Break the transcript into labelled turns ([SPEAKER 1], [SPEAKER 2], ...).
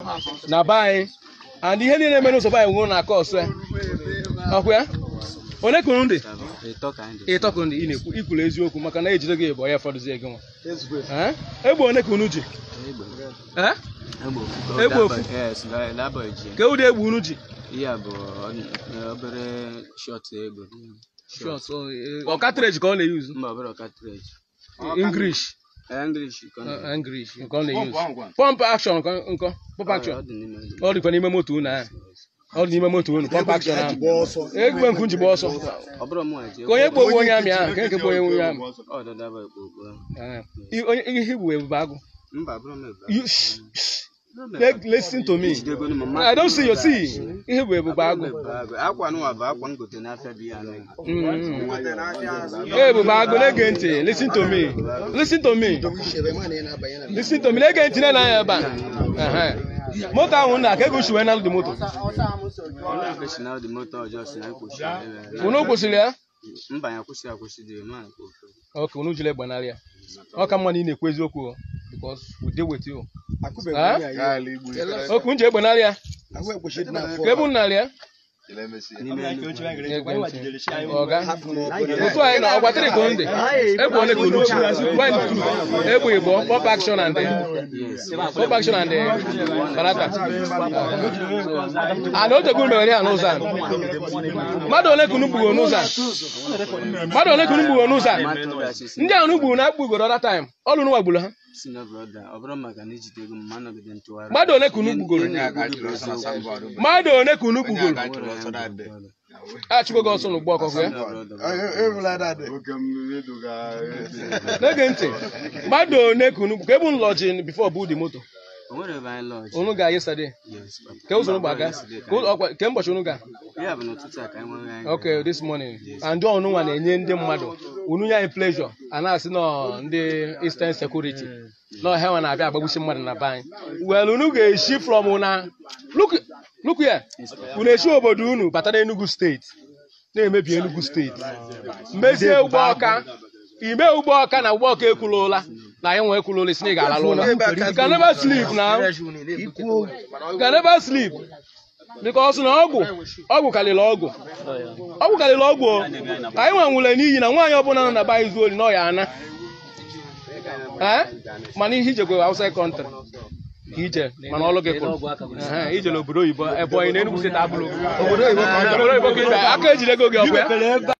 [SPEAKER 1] na be anyị and ihe niile mere n'ụzọ be anyị nwụrụ na aka ọsọ ya ọkwa ya onye ka unu dị
[SPEAKER 2] ịtọ ka anyị dị
[SPEAKER 1] ịtọ ka unu dị ị na-ekwu ikwuru eziokwu maka na ejide gị bụ ya fọdụzie gị nwa Eh? egbe one ka unu ji
[SPEAKER 2] egbe
[SPEAKER 1] Eh?
[SPEAKER 2] egbe ofu
[SPEAKER 1] Egbe ofu?
[SPEAKER 2] yes labọ ji
[SPEAKER 1] ka ụdị egbe unu ji
[SPEAKER 2] ihe a bụ ọ- obere shọt egbe
[SPEAKER 1] Shot, oh, eh, ọ cartridge ka ọ na-eyuzu
[SPEAKER 2] mba obere cartridge
[SPEAKER 1] english
[SPEAKER 2] english ka ọ
[SPEAKER 1] eh,
[SPEAKER 2] na-
[SPEAKER 1] english nke ọ na-eyuzu pump action nkọ nkọ pump
[SPEAKER 2] ọ
[SPEAKER 1] action
[SPEAKER 2] dị n'ime dị.
[SPEAKER 1] ọ dịkwa n'ime moto unu ahụ ọ dị n'ime moto unu pump action ahụ egbe nkwu njigba ọsọ
[SPEAKER 2] ọ bụrụ mụ nwa ji
[SPEAKER 1] ka onye kpogbu onye amị ahụ ka nke bụ onye onye amị
[SPEAKER 2] ọ dọdaba ekpokpo
[SPEAKER 1] Eh, i- onye ihe bụ ebube agụ
[SPEAKER 2] mba bụrụ m ebe
[SPEAKER 1] You- shh, shh. Let- listen to me
[SPEAKER 2] Jidegonu m, mmadụ
[SPEAKER 1] I don't see your
[SPEAKER 2] ebe a.
[SPEAKER 1] see ihe bụ ebube agụ
[SPEAKER 2] Ebe agụ. akwa nụwa bụ akwa ngote n'afịa bụ ya anaghị
[SPEAKER 1] Mm. ebube agụ na-ege ntị listen to me listen to me listen to me na-ege ntị na ya ebe a Ehe. moto ahụ na aka ego shiwe na dị moto
[SPEAKER 2] onye ofesi na dị moto ọjọọ si na mkpochi
[SPEAKER 1] unu kwụsịrị ya
[SPEAKER 2] mba ya kwụsị akwụsị dị ma nke ofe
[SPEAKER 1] ọka unu jiri gbanarị ya ọ ka mma na ị na-ekwu eziokwu o, because we dey with you Ah? oke unu ji egbenarị ya ka ebe unu narị ya ọga otu anyị na ọgwa tiri ka ndị egbe ole ka unu chi one two egbe igbo pop action and pop action and barata a na otego unu mere ya n'ụzọ a mmadụ ole ka unu gbugoro n'ụzọ a mmadụ ole ka unu gbugoro n'ụzọ a ndị ahụ unu gburu na akpụgoro ọda taim ọlụ unu gbagburu ha
[SPEAKER 2] si na brọda ọ bụrụ maka na ijide ego m ma nọgide ntụgharị
[SPEAKER 1] mmadụ ole ka unu gbugoro mmadụ ole ka unu gbugoro achụgo gị ọsọ n'ugbo ọkụkọ ya n'ege ntị mmadụ one ka unu ka ebu nlọji bifo bụ dị moto
[SPEAKER 2] o nwere ebe anyị lọji
[SPEAKER 1] unu ga yesade
[SPEAKER 2] yes papa.
[SPEAKER 1] ka ụzọ unu gbaga Ka ụzọ- ọkwa- ke ụbọchị unu ga
[SPEAKER 2] ya bụ n'ụtụtụ a ka anyị nweghị anyị
[SPEAKER 1] okay this morning and ọnụ nwa na-enye ndị mmadụ unu nye anyị pleasure a na-asị nọ ndị eastern security nọ ha nwa na-abịa agbagbusi mmadụ na be anyị well unu ga-esi from na look look here unu esi obodo unu bata na Enugu steeti na-emebi Enugu steeti mezie ụgbọ ọka ime ụgbọ ọka na ụgbọ ọka ekwulụla na anyị nwe ekwulụla isi na ị ga-alalụ ụla you can never sleep now you can never sleep because na ọgwụ ọgwụ karịrị ọgwụ ọgwụ karịrị ọgwụ o. anyị nwe nwụre n'iyi na nwaanyị ọbụla nọ na be anyị zuo ori na ọ ya ana Eh? mana ihe ijekwe outside country ka ije mana ọlụ gị kwụrụ Ehe, ije n'obodo oyibo ebe onye na Enugu steeti abụrụ obodo oyibo ka ije aka ejide ego gị ọkwa ya